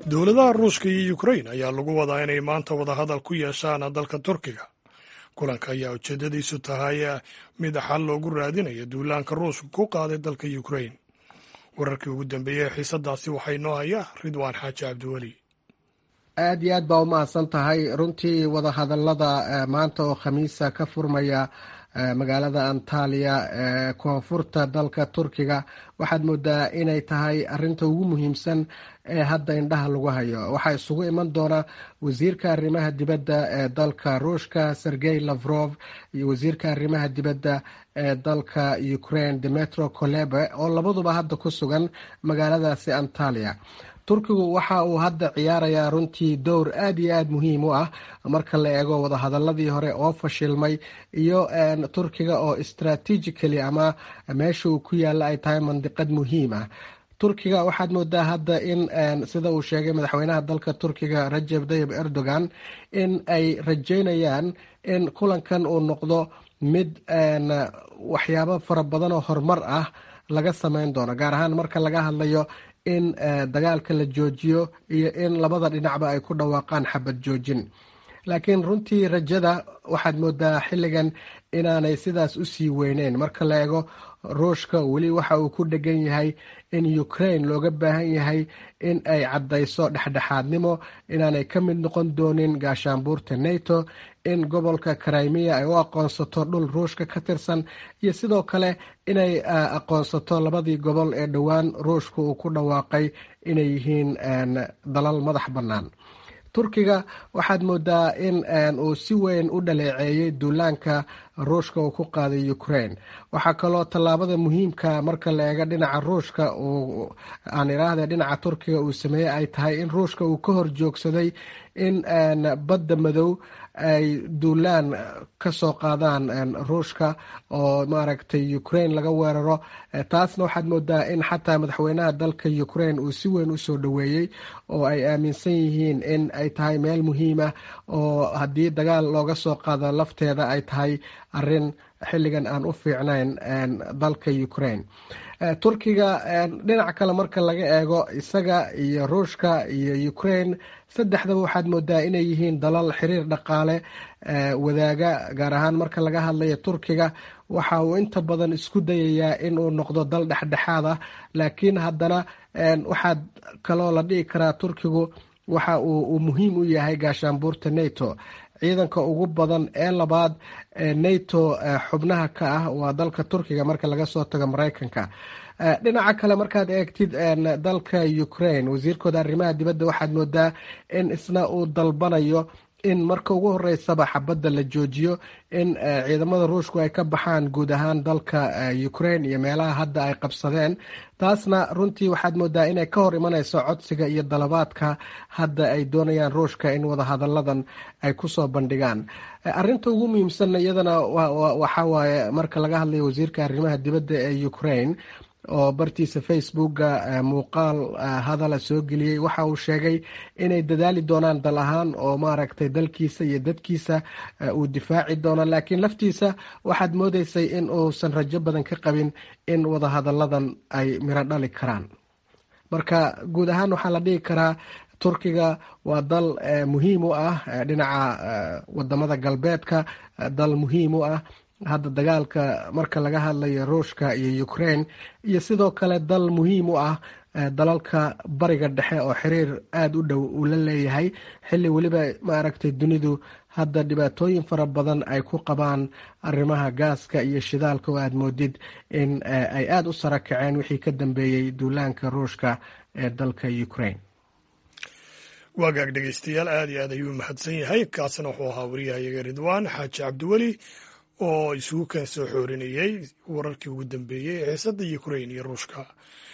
dowladaha ruushka iyo ukrain ayaa lagu wadaa inay maanta wadahadal ku yeeshaan dalka turkiga kulanka ayaa ujeedadiisu tahay mid xal loogu raadinayo duulaanka ruushka ku qaaday dalka ukrain wararkii ugu dambeeyey xiisadaasi waxaa inoo haya ridwaan xaaji cabdiweli aada iyo aad baa umahadsan tahay runtii wadahadalada maanta oo khamiisa ka furmaya magaalada antaliya ee koonfurta dalka turkiga waxaad moodaa inay tahay arinta ugu muhiimsan ee hadda indhaha lagu hayo waxaa isugu iman doona wasiirka arrimaha dibadda ee dalka ruushka sergey lavrov iyo wasiirka arrimaha dibadda ee dalka ukraine demetro kolebe oo labaduba hadda ku sugan magaaladaasi antaliya turkigu waxa uu hadda ciyaarayaa runtii dowr aada iyo aada muhiim u ah marka la eego wadahadaladii hore oo fashilmay iyo turkiga oo strategically ama meesha uu ku yaalla ay tahay mandiqad muhiim ah turkiga waxaad moodaa hadda in sida uu sheegay madaxweynaha dalka turkiga rajeb tayib erdogan in ay rajeynayaan in kulankan uu noqdo mid waxyaabo fara badan oo horumar ah laga sameyn doono gaar ahaan marka laga hadlayo in dagaalka la joojiyo iyo in labada dhinacba ay ku dhawaaqaan xabad joojin laakiin runtii rajada waxaad moodaa xilligan inaanay sidaas usii weyneyn marka la eego ruushka weli waxa uu ku dhegan yahay in ukraine looga baahan yahay in ay caddayso dhexdhexaadnimo inaanay ka mid noqon doonin gaashaanbuurta nato in gobolka krimiya ay u aqoonsato dhul ruushka ka tirsan iyo sidoo kale inay aqoonsato labadii gobol ee dhowaan ruushka uu ku dhawaaqay inay yihiin dalal madax bannaan turkiga waxaad moodaa in uu si weyn u dhaleeceeyey duulaanka ruushka uu ku qaaday ukraine waxaa kaloo tallaabada muhiimka marka la eego dhinaca ruushka aan iraahde dhinaca turkiga uu sameeyey ay tahay in ruushka uu ka horjoogsaday in badda madow ay duulaan ka soo qaadaan ruushka oo maaragtay ukraine laga weeraro taasna waxaad moodaa in xataa madaxweynaha dalka ukraine uu si weyn usoo dhoweeyey oo ay aaminsan yihiin in ay tahay meel muhiimah oo haddii dagaal looga soo qaado lafteeda ay tahay arin xilligan aan u fiicnayn dalka ukraine turkiga dhinac kale marka laga eego isaga iyo ruushka iyo ukraine saddexdaba waxaad moodaa inay yihiin dalal xiriir dhaqaale wadaaga gaar ahaan marka laga hadlayo turkiga waxa uu inta badan isku dayayaa in uu noqdo dal dhexdhexaad ah laakiin haddana waxaad kaloo la dhihi karaa turkigu waxa uu muhiim u yahay gaashaanbuurta nato ciidanka ugu badan ee labaad ee nato xubnaha ka ah waa dalka turkiga marka laga soo tago mareykanka dhinaca kale markaad eegtid dalka ukraine wasiirkooda arrimaha dibadda waxaad moodaa in isna uu dalbanayo in marka ugu horeysaba xabadda la joojiyo in ciidamada ruushku ay ka baxaan guud ahaan dalka ukraine iyo meelaha hadda ay qabsadeen taasna runtii waxaad moodaa inay ka hor imaneyso codsiga iyo dalabaadka hadda ay doonayaan ruushka in wadahadalladan ay kusoo bandhigaan arinta ugu muhiimsanna iyadana waxa waaye marka laga hadlayo wasiirka arrimaha dibadda ee ukraine oo bartiisa facebooka muuqaal hadala soo geliyey waxa uu sheegay inay dadaali doonaan dal ahaan oo maaragtay dalkiisa iyo dadkiisa uu difaaci doono laakiin laftiisa waxaad moodeysay in uusan rajo badan ka qabin in wadahadalladan ay miro dhali karaan marka guud ahaan waxaa la dhihi karaa turkiga waa dal muhiim u ah dhinaca wadamada galbeedka dal muhiim u ah hadda dagaalka marka laga hadlayo ruushka iyo ukraine iyo sidoo kale dal muhiim u ah dalalka bariga dhexe oo xiriir aada u dhow uu la leeyahay xilli weliba maaragtay dunidu hadda dhibaatooyin fara badan ay ku qabaan arrimaha gaaska iyo shidaalka oo aada moodid in ay aada u sara kaceen wixii ka dambeeyey duulaanka ruushka ee dalka ukraine waagaag dhegeystayaal aada iyo aad ayuu mahadsan yahay kaasina wuxuu ahaa wariyahayaga ridwaan xaaji cabdiweli oo isugu keen soo xoorinayey wararkii ugu dambeeyey ee xiisadda ukrain iyo ruushka